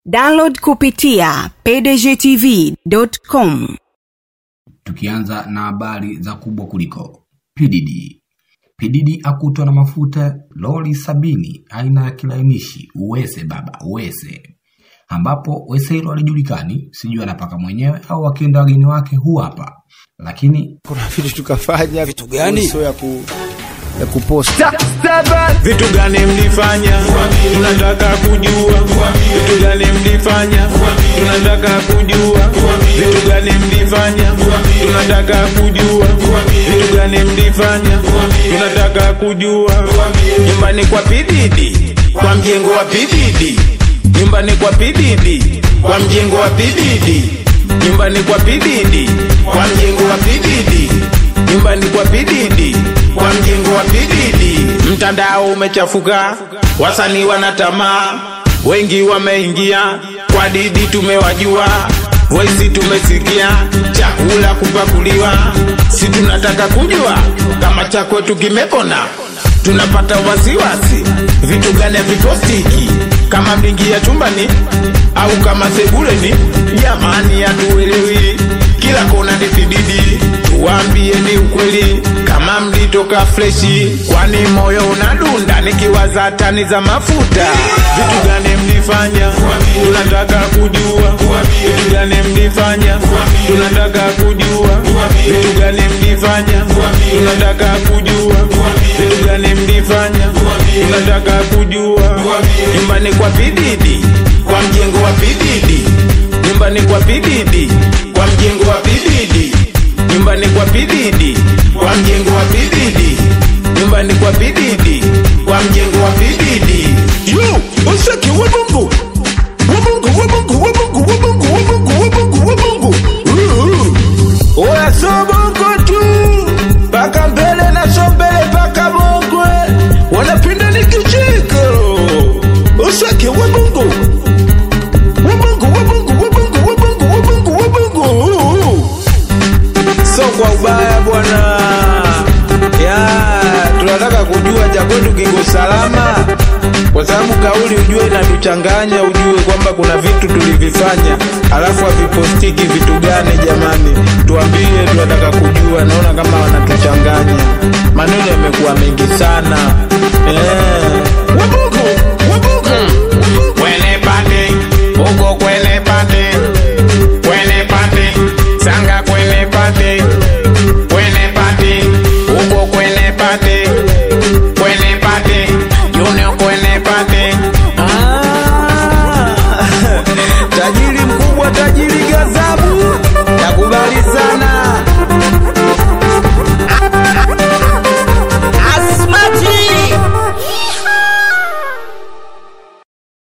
download kupitia pdgtv.com tukianza na habari za kubwa kuliko PDD. PDD akutwa na mafuta lori sabini aina ya kilainishi uwese baba uwese, ambapo wese hilo alijulikani, sijui anapaka mwenyewe au akienda wageni wake huu hapa, lakini kuna vitu tukafanya Vitu gani? sio ya ku ya kupost vitu gani mlifanya tunataka kujua vitu gani mlifanya tunataka kujua vitu gani mlifanya tunataka kujua vitu gani mlifanya tunataka kujua nyumbani kwa pididi kwa mjengo wa pididi nyumbani kwa pididi kwa mjengo wa pididi nyumbani kwa pididi kwa mjengo wa pididi nyumbani kwa pididi kwa mjengo wa pididi mtandao umechafuka wasanii wana tamaa wengi wameingia kwa didi tumewajua voisi tumesikia chakula kupakuliwa si tunataka kujua kama cha kwetu kimepona tunapata wasiwasi vitu gani havipostiki kama mlingia chumbani au kama sebuleni jamani hatuelewi kila kona ni pididi tuwambie ni ukweli kama mlitoka freshi kwani moyo unadunda nikiwaza tani za mafuta vitu gani mlifanya tunataka kujua vitu gani mlifanya tunataka kujua vitu gani mlifanya tunataka kujua vitu gani mlifanya tunataka kujua nyumbani kwa pididi kwa mjengo wa pididi nyumbani kwa pididi kwa mjengo wa pididi nyumbani kwa pididi kwa mjengo wa pididi nyumbani kwa pididi kwa mjengo wa pididi Yo, usaki wa Mungu. Wa Mungu, wa Mungu, wa Mungu, wa Mungu, wa Mungu, wa Mungu, wa Mungu. Uh. oya so bongo tu mpaka mbele na so mbele mpaka mongwe wanapinda ni kicheko Usaki wa Mungu. Wa Mungu, wa Mungu, wa Mungu, wa Mungu, wa Mungu, wa Mungu. Uh. so kwa ubaya bwana ya tunataka kujua cha kwetu kiko salama kwa sababu kauli ujue inatuchanganya ujue kwamba kuna vitu tulivifanya alafu havipostiki vitu gani jamani tuambie tunataka kujua naona kama wanatuchanganya maneno yamekuwa mengi sana eh. Wa Mungu, wa Mungu. Wene pande huko kwe